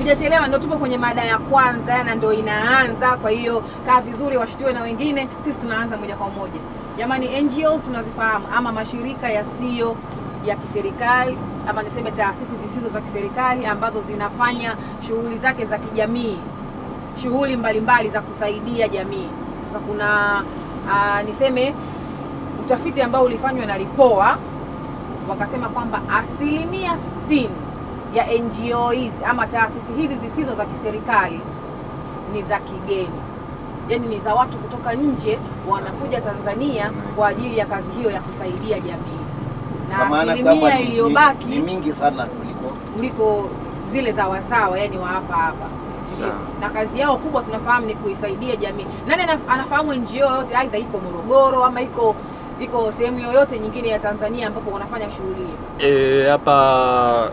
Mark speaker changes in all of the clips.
Speaker 1: hatujachelewa, ndo tupo kwenye mada ya kwanza na ndo inaanza. Kwa hiyo kaa vizuri, washutiwe na wengine, sisi tunaanza moja kwa moja. Jamani, NGOs tunazifahamu ama mashirika yasiyo ya kiserikali ama niseme taasisi zisizo za kiserikali ambazo zinafanya shughuli zake za kijamii, shughuli mbalimbali za kusaidia jamii. Sasa kuna aa, niseme utafiti ambao ulifanywa na Ripoa wakasema kwamba asilimia 60 ya NGO hizi ama taasisi hizi zisizo za kiserikali ni za kigeni, yaani ni za watu kutoka nje wanakuja Tanzania kwa ajili ya kazi hiyo ya kusaidia jamii,
Speaker 2: Kwa
Speaker 1: na
Speaker 2: maana
Speaker 1: asilimia
Speaker 2: kwamba ni-
Speaker 1: iliyobaki
Speaker 2: ni, ni mingi sana kuliko
Speaker 1: kuliko zile za wazawa, yani wa hapa hapa ndio.
Speaker 3: Sawa.
Speaker 1: Na kazi yao kubwa tunafahamu ni kuisaidia jamii. Nani anaf- anafahamu NGO yoyote aidha iko Morogoro ama iko iko sehemu yoyote nyingine ya Tanzania ambapo wanafanya shughuli hiyo?
Speaker 3: Eh, hapa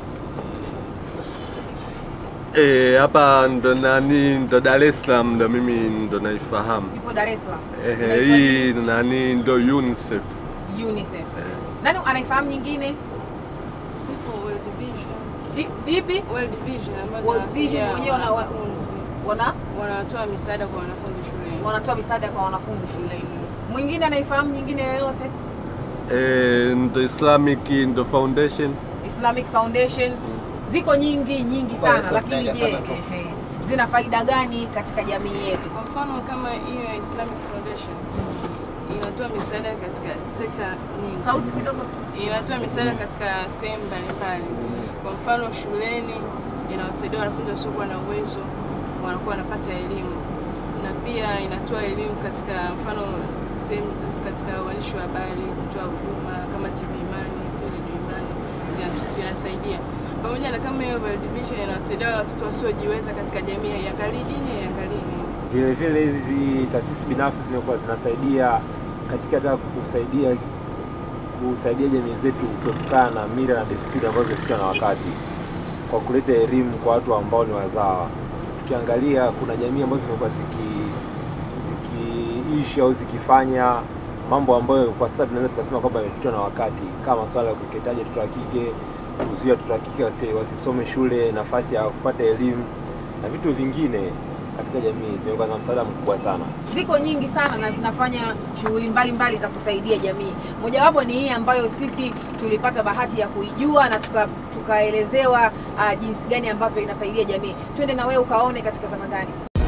Speaker 3: eh, hapa ndo nani ndo Dar es Salaam ndo mimi ndo naifahamu.
Speaker 1: Ipo Dar es Salaam.
Speaker 3: Eh,
Speaker 1: Inaitwa
Speaker 3: hii nani ndo UNICEF.
Speaker 1: UNICEF.
Speaker 3: Eh.
Speaker 1: Nani anaifahamu nyingine?
Speaker 4: Zipo World Vision.
Speaker 1: Di- Ipi?
Speaker 4: World Vision ambazo
Speaker 1: World Vision
Speaker 4: zinawasaidia
Speaker 1: wenyewe wana-
Speaker 4: wanafunzi.
Speaker 1: Wana
Speaker 4: wanatoa misaada kwa wanafunzi shuleni.
Speaker 1: wanatoa misaada kwa wanafunzi shuleni. Mwingine anaifahamu nyingine yoyote?
Speaker 3: Eh, ndo Islamic ndo Foundation.
Speaker 1: Islamic Foundation ziko nyingi nyingi sana,
Speaker 2: Kwa-
Speaker 1: lakini
Speaker 2: kwa-
Speaker 1: je,
Speaker 2: sana tu.
Speaker 1: ehe, zina faida gani katika jamii yetu?
Speaker 4: Kwa mfano kama hiyo ya Islamic Foundation inatoa misaada katika sekta nyingi.
Speaker 1: Sauti kidogo tukusikie.
Speaker 4: inatoa misaada katika sehemu mbalimbali. Kwa mfano shuleni inawasaidia wanafunzi wasiokuwa na uwezo wanakuwa wanapata elimu, na pia inatoa elimu katika mfano sehemu katika uandishi wa habari, kutoa huduma kama TV Imani, sio Radio Imani, zina- zinasaidia pamoja na kama hiyo World Vision inawasaidia watoto wasiojiweza katika jamii, haiangalii dini, haiangalii nini.
Speaker 5: Vile vile hizi taasisi binafsi zimekuwa zinasaidia katika hata kusaidia kusaidia jamii zetu kuepukana na mila na desturi ambazo zimepitwa na wakati kwa kuleta elimu kwa watu ambao ni wazawa. Tukiangalia kuna jamii ambazo zimekuwa ziki zikiishi au zikifanya mambo ambayo kwa sasa tunaweza tukasema kwamba yamepitwa na wakati, kama masuala ya ukeketaji watoto wa kike, kuzuia watoto wa kike wasi- wasisome shule, nafasi ya kupata elimu na vitu vingine katika jamii zimekuwa na msaada mkubwa sana.
Speaker 1: Ziko nyingi sana na zinafanya shughuli mbalimbali za kusaidia jamii. Mojawapo ni hii ambayo sisi tulipata bahati ya kuijua na tuka- tukaelezewa uh, jinsi gani ambavyo inasaidia jamii. Twende na wewe ukaone katika Zamatani.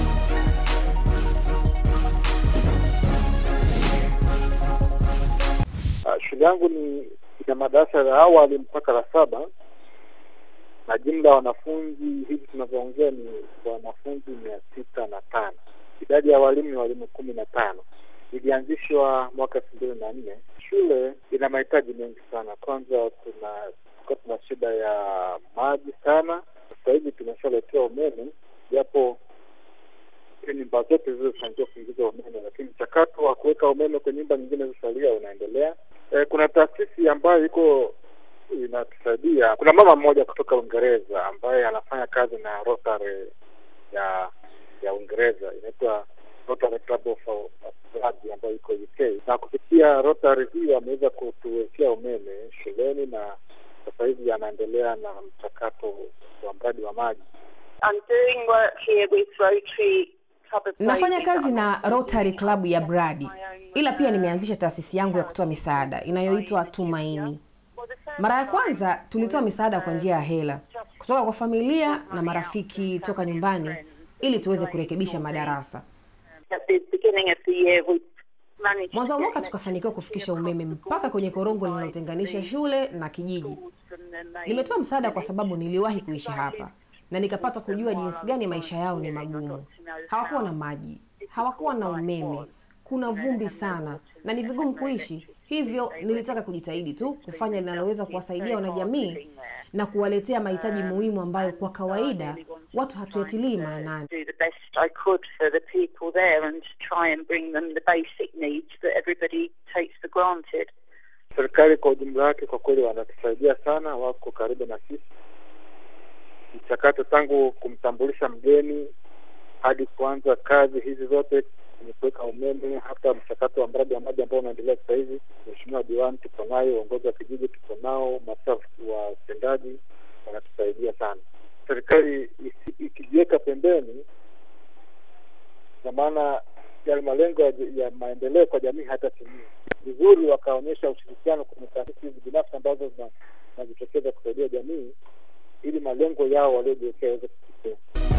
Speaker 6: Ah, Shule yangu ni ina madarasa ya awali mpaka la saba na jumla ya wanafunzi hivi tunavyoongea ni wanafunzi mia sita na tano. Idadi ya walimu ni walimu kumi na tano. Ilianzishwa mwaka elfu mbili na nne. Shule ina mahitaji mengi sana. Kwanza tuna tulikuwa tuna shida ya maji sana. Sasa hivi tumeshaletewa umeme, japo nyumba zote zilizofanikiwa kuingiza umeme, lakini mchakato wa kuweka umeme kwenye nyumba nyingine zilizosalia unaendelea. E, kuna taasisi ambayo iko inatusaidia. Kuna mama mmoja kutoka Uingereza ambaye anafanya kazi na Rotary ya ya Uingereza inaitwa Rotary Club of Blood ambayo iko UK, na kupitia Rotary hiyo ameweza kutuwekea umeme shuleni na sasa hivi anaendelea na mchakato wa mradi wa maji.
Speaker 7: I'm doing work here with Rotary Club of
Speaker 8: Nafanya
Speaker 7: Ladies.
Speaker 8: kazi na Rotary Club ya Bradi, ila pia nimeanzisha taasisi yangu ya kutoa misaada inayoitwa Tumaini. Mara ya kwanza tulitoa misaada kwa njia ya hela kutoka kwa familia na marafiki toka nyumbani ili tuweze kurekebisha madarasa.
Speaker 7: At the beginning of the year, we managed
Speaker 8: Mwanzo wa
Speaker 7: to
Speaker 8: mwaka
Speaker 7: get
Speaker 8: tukafanikiwa kufikisha umeme mpaka kwenye korongo linalotenganisha shule na kijiji.
Speaker 7: and then they-
Speaker 8: Nimetoa msaada kwa sababu niliwahi kuishi hapa na nikapata kujua jinsi gani maisha yao ni magumu. Hawakuwa na maji, hawakuwa na umeme, kuna vumbi sana na ni vigumu kuishi. Hivyo nilitaka kujitahidi tu kufanya linaloweza kuwasaidia wanajamii na kuwaletea mahitaji muhimu ambayo kwa kawaida watu hatuyatilii maanani.
Speaker 7: do the best I could for the people there and try and bring them the basic needs that everybody takes for granted.
Speaker 6: Serikali kwa ujumla wake kwa kweli wanatusaidia sana, wako karibu na sisi. Mchakato tangu kumtambulisha mgeni hadi kuanza kazi hizi zote kwenye kuweka umeme, hata mchakato wa mradi wa maji ambao unaendelea sasa hivi, Mheshimiwa Diwani tuko nayo, uongozi wa kijiji tuko nao, maafisa wa utendaji wanatusaidia sana. serikali isi- ikijiweka pembeni, na maana yale malengo ya, ya maendeleo kwa jamii hatatimia vizuri. Wakaonyesha ushirikiano kwenye taasisi hizi binafsi ambazo zina- zinajitokeza kusaidia jamii ili malengo yao waliojiwekea yaweze kufikia.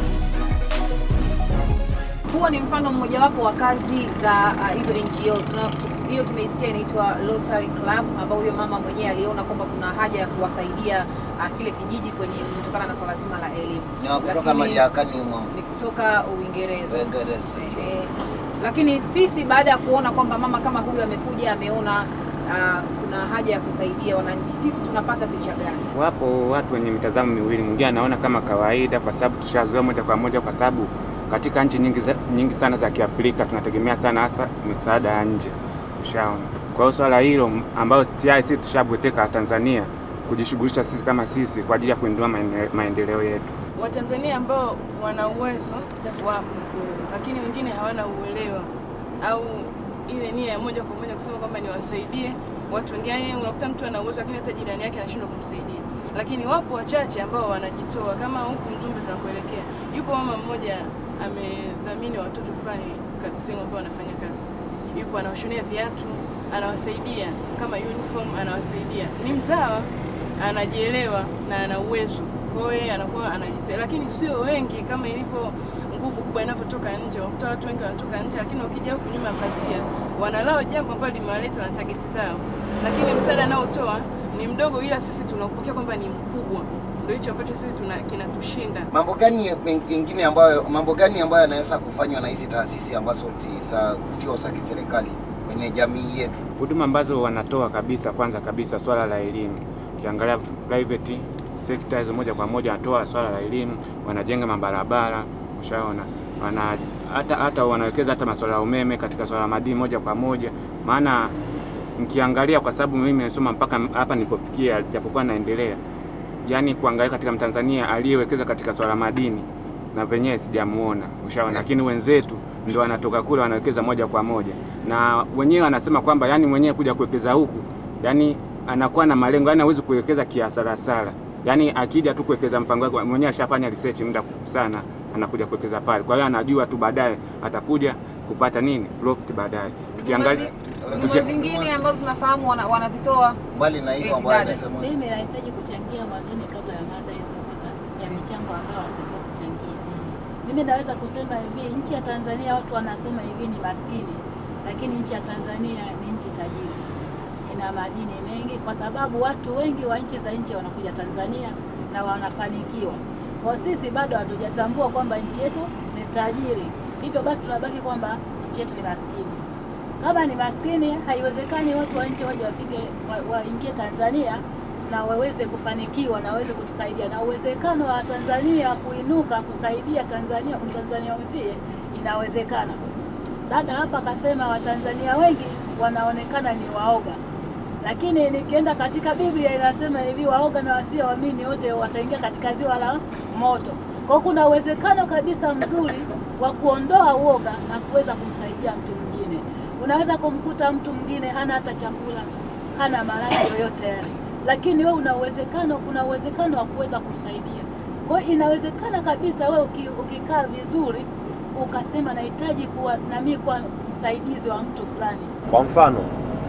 Speaker 1: Huo ni mfano mmojawapo wa kazi za uh, hizo NGOs. Tuna- tu- Hiyo tumeisikia inaitwa Rotary Club, ambao huyo mama mwenyewe aliona kwamba kuna haja ya kuwasaidia uh, kile kijiji kwenye kutokana na swala zima la elimu.
Speaker 2: Ni wa kutoka
Speaker 1: Lakini-
Speaker 2: Mariakani humo
Speaker 1: Ni kutoka Uingereza.
Speaker 2: Uingereza.
Speaker 1: Ehe. Lakini sisi baada ya kuona kwamba mama kama huyu amekuja ameona uh, kuna haja ya kusaidia wananchi, sisi tunapata picha gani?
Speaker 9: Wapo watu wenye mitazamo miwili, mwingine anaona kama kawaida, kwa sababu tushazoea moja kwa moja, kwa sababu katika nchi nyingi, za, nyingi sana za Kiafrika tunategemea sana hasa misaada ya nje, ushaona. Kwa hiyo swala hilo m- ambayo tayari sisi tushabweteka Tanzania kujishughulisha sisi kama sisi kwa ajili ya kuinua maende- maendeleo yetu.
Speaker 4: Watanzania ambao wana uwezo wapo, lakini wengine hawana uelewa au ile nia ya moja kwa moja kusema kwamba niwasaidie watu wengine. Yani unakuta mtu ana uwezo lakini hata jirani yake anashindwa kumsaidia, lakini wapo wachache ambao wanajitoa. Kama huku Mzumbe tunakuelekea, yupo mama mmoja amedhamini watoto fulani katika sehemu ambao wanafanya kazi, yupo anawashonea viatu, anawasaidia kama uniform, anawasaidia. Ni mzawa, anajielewa na ana uwezo, kwa hiyo yeye anakuwa anajisaidia, lakini sio wengi kama ilivyo nguvu kubwa inavyotoka nje. Wakuta watu wengi wanatoka nje, lakini wakija huku nyuma ya pazia wanalao jambo ambalo limewaleta wana tageti zao, lakini msaada anaotoa ni mdogo, ila sisi tunaupokea kwamba ni mkubwa. Ndio hicho ambacho sisi tuna kinatushinda.
Speaker 2: Mambo gani mengine ambayo mambo gani ambayo yanaweza kufanywa na hizi taasisi ambazo si za- sio za kiserikali kwenye jamii yetu?
Speaker 9: Huduma ambazo wanatoa kabisa, kwanza kabisa swala la elimu. Ukiangalia private sector hizo moja kwa moja wanatoa swala la elimu, wanajenga mabarabara, ushaona wana hata hata wanawekeza hata masuala ya umeme katika swala la madini moja kwa moja. Maana nikiangalia, kwa sababu mimi nimesoma mpaka hapa nilipofikia, japokuwa naendelea, yani kuangalia katika Mtanzania aliyewekeza katika swala la madini na venyewe sijamuona, ushaona. Lakini wenzetu ndio wanatoka kule wanawekeza moja kwa moja, na wenyewe wanasema kwamba yani mwenyewe kuja kuwekeza huku, yani anakuwa na malengo, yani hawezi kuwekeza kiasarasara, yani akija tu kuwekeza mpango wake mwenyewe, ashafanya research muda sana, anakuja kuwekeza pale. Kwa hiyo anajua tu baadaye atakuja kupata nini profit baadaye. Tukiangalia
Speaker 1: Huduma zingine ambazo tunafahamu wana- wanazitoa
Speaker 2: Mbali na hiyo
Speaker 1: Eti
Speaker 2: ambayo
Speaker 1: dada.
Speaker 2: anasema
Speaker 10: Mimi nahitaji kuchangia mwanzoni kabla ya mada hizo za ya michango ambayo wanatakiwa kuchangia. Mimi naweza kusema hivi, nchi ya Tanzania watu wanasema hivi ni maskini, lakini nchi ya Tanzania ni nchi tajiri, ina madini mengi, kwa sababu watu wengi wa nchi za nje wanakuja Tanzania na wanafanikiwa. Kwa sisi bado hatujatambua kwamba nchi yetu ni tajiri, hivyo basi tunabaki kwamba nchi yetu ni maskini kama ni maskini, haiwezekani watu wa nje waje wafike wa- waingie Tanzania na waweze kufanikiwa na waweze kutusaidia, na uwezekano wa Tanzania kuinuka kusaidia Tanzania Mtanzania mwenzie inawezekana. Dada hapa akasema Watanzania wengi wanaonekana ni waoga, lakini nikienda katika Biblia inasema hivi, waoga na wasioamini wote wataingia katika ziwa la moto. Kwa hiyo kuna uwezekano kabisa mzuri wa kuondoa uoga na kuweza kumsaidia mtu mwingine. Unaweza kumkuta mtu mwingine hana hata chakula, hana maradhi yoyote yale, lakini wewe una uwezekano, kuna uwezekano wa kuweza kumsaidia. Kwa hiyo inawezekana kabisa wewe uki, ukikaa vizuri ukasema nahitaji kuwa nami kuwa msaidizi wa mtu fulani
Speaker 5: Kwa mfano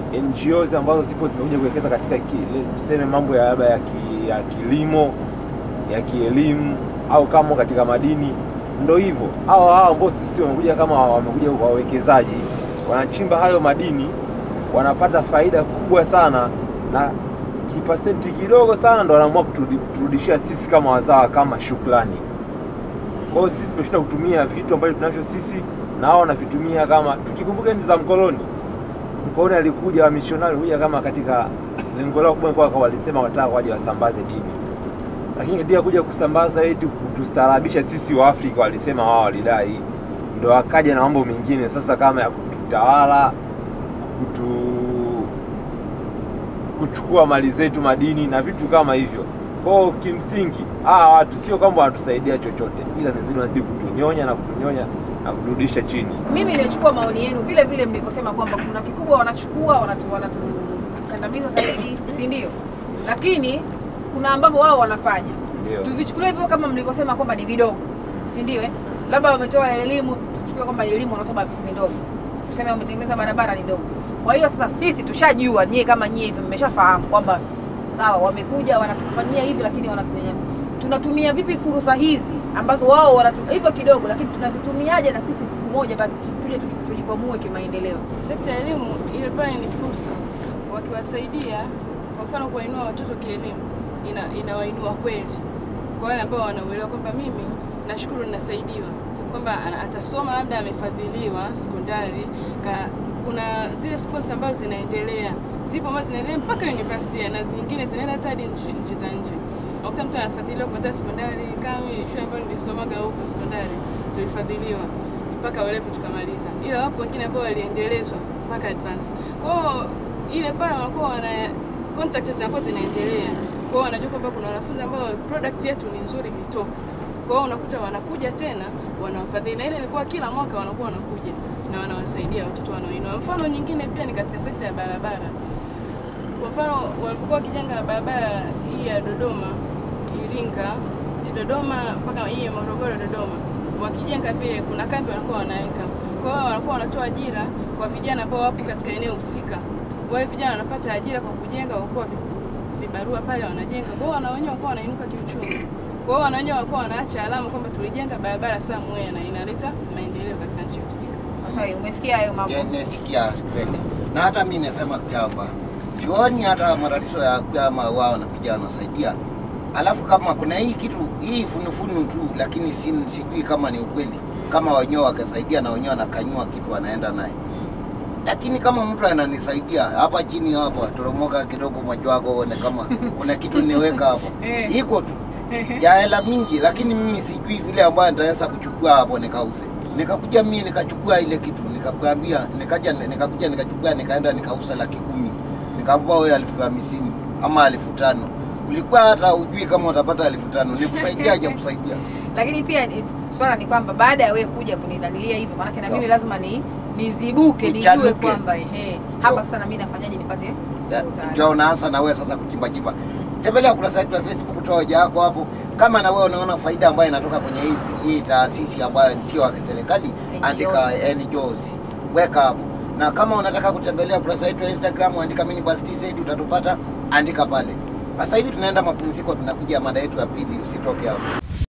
Speaker 5: NGOs ambazo zipo zimekuja kuwekeza katika ki- tuseme mambo ya labda ya, ki, ya kilimo ya kielimu au kama katika madini, ndo hivyo hao hao ambao sisi wamekuja kama wamekuja wawekezaji, wanachimba hayo madini, wanapata faida kubwa sana na kipasenti kidogo sana ndo wanaamua kuturudi- kuturudishia sisi kama wazawa kama shukrani. Kwa hiyo sisi tumeshinda kutumia vitu ambavyo tunavyo sisi na wao wanavitumia kama, tukikumbuka enzi za mkoloni mkoloni alikuja wamishonari kuja kama katika lengo lao kubwa kwa walisema wataka waje wasambaze dini, lakini ndio kuja kusambaza eti kutustaarabisha sisi wa Afrika, walisema wao walidai, ndo akaja na mambo mengine sasa kama ya kututawala, kutu kuchukua mali zetu madini na vitu kama hivyo. Kwa hiyo kimsingi hawa watu sio kwamba wanatusaidia chochote, ila ni zidi wanazidi kutunyonya na kutunyonya na kuturudisha chini.
Speaker 1: mimi nimechukua maoni yenu vile vile mlivyosema kwamba kuna kikubwa wanachukua wanatu- wanatukandamiza zaidi, si ndio? Lakini kuna ambavyo wao wanafanya
Speaker 5: Ndio.
Speaker 1: tuvichukulie hivyo kama mlivyosema kwamba ni vidogo si ndio eh? labda wametoa elimu tuchukue kwamba ni elimu wanatoa ni ndogo tuseme wametengeneza barabara ni ndogo kwa hiyo sasa sisi tushajua nyie kama nyie hivi mmeshafahamu kwamba sawa wamekuja wanatufanyia hivi lakini wanatunyanyasa tunatumia vipi fursa hizi ambazo wao wanatu hivyo kidogo lakini tunazitumiaje na sisi siku moja basi tuje tuki- tujikwamue kimaendeleo
Speaker 4: Sekta ya elimu ile pale ni fursa, wakiwasaidia kwa mfano kuwainua watoto kielimu, ina, inawainua kweli kwa wale ambao wanauelewa kwamba mimi nashukuru ninasaidiwa, kwamba ana- atasoma labda amefadhiliwa sekondari ka, kuna zile sports ambazo zinaendelea zipo ambazo zinaendelea mpaka university na nyingine zinaenda hata hadi nchi nchi za nje. Unakuta mtu anafadhiliwa kuanzia sekondari, kama mimi shule ambayo nilisomaga huko sekondari tulifadhiliwa mpaka ulevu tukamaliza, ila wapo wengine ambao waliendelezwa mpaka advance. Kwa hiyo ile pale wanakuwa wana contact zinakuwa zinaendelea, kwa hiyo wanajua kwamba kuna wanafunzi ambao product yetu ni nzuri ilitoka. Kwa hiyo unakuta wanakuja tena wanawafadhili, na ile ilikuwa kila mwaka wanakuwa wanakuja na wanawasaidia watoto wanaoinua. Mfano nyingine pia ni katika sekta ya barabara. Kwa mfano walipokuwa wakijenga barabara hii ya Dodoma Iringa, Dodoma mpaka hii ya Morogoro Dodoma, wakijenga vile kuna kambi wanakuwa wanaweka. Kwa hiyo wanakuwa wanatoa ajira kwa vijana ambao wapo katika eneo husika. Wale vijana wanapata ajira kwa kujenga, wakuwa vibarua pale wanajenga. Kwa hiyo wana wenyewe wakawa wanainuka kiuchumi. Kwa hiyo wana wenyewe wakawa wanaacha alama kwamba tulijenga barabara somewhere na inaleta maendeleo katika nchi husika.
Speaker 1: sasa umesikia hayo mambo
Speaker 2: Je, nasikia kweli, na hata mi nasema kwamba sioni hata matatizo ya kama wao wanakuja wanasaidia, alafu kama kuna hii kitu hii funufunu tu, lakini si, sijui kama ni ukweli, kama wenyewe wakasaidia na wenyewe wanakanyua kitu wanaenda naye lakini kama mtu ananisaidia hapa chini hapa toromoka kidogo macho wako uone kama kuna kitu niweka hapo
Speaker 1: Eh.
Speaker 2: iko tu ya hela mingi, lakini mimi sijui vile ambayo nitaweza kuchukua hapo nikause. Nikakuja mimi nikachukua ile kitu nikakwambia, nikaja nikakuja nikachukua nikaenda nikauza laki kumi nikampa wewe elfu hamsini ama elfu tano ulikuwa hata ujui kama utapata elfu tano nikusaidia aje kusaidia
Speaker 1: lakini pia ni- swala ni kwamba baada ya wewe kuja kunidalilia hivyo maanake na mimi lazima ni nizibuke nijue
Speaker 2: Uchanuke.
Speaker 1: kwamba ehe hapa sasa na mimi nafanyaje nipate
Speaker 2: Ya,
Speaker 1: utaalamu.
Speaker 2: ndio unaanza na wewe sasa kuchimba chimba. Tembelea ukurasa wetu wa Facebook, toa hoja yako hapo. Kama na wewe unaona faida ambayo inatoka kwenye hizi hii taasisi ambayo sio ya kiserikali, andika NGOs, weka hapo. Na kama unataka kutembelea ukurasa wetu wa Instagram, andika mini bus TZ, utatupata, andika pale. Sasa hivi tunaenda mapumziko, tunakuja mada yetu ya pili, usitoke hapo.